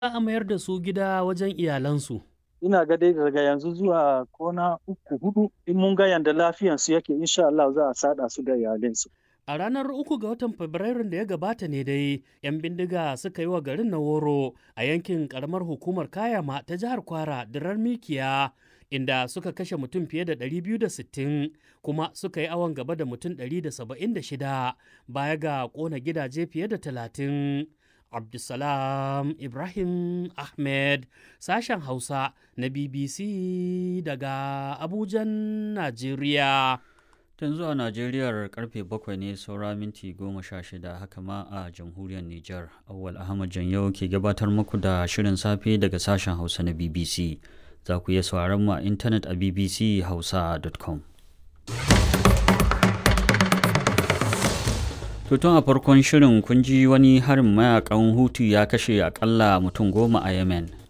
a mayar da su gida wajen iyalansu. ina ga dai daga yanzu zuwa kona uku hudu in mun ga yanda lafiyansu yake insha Allah za a sada su da iyalinsu. A ranar uku ga watan Fabrairun da ya gabata ne dai, 'yan bindiga suka yi wa garin na woro a yankin karamar hukumar Kayama ta jihar Kwara dirar Mikiya, inda suka kashe mutum fiye da 260 kuma suka yi awon gaba da mutum 176 baya ga kona gidaje fiye da 30. Abdulsalam Ibrahim Ahmed, sashen Hausa na BBC daga Abujan, Najeriya. Tun zuwa Najeriyar karfe bakwai ne saura minti goma sha shida haka ma a jamhuriyar Nijar. Awwal Ahmad Janyau ke gabatar muku da shirin safe daga sashen Hausa na BBC. Za ku iya sauraron mu a intanet a bbchausa.com. tun a farkon shirin kun ji wani harin mayakan hutu ya kashe akalla mutum goma a Yemen.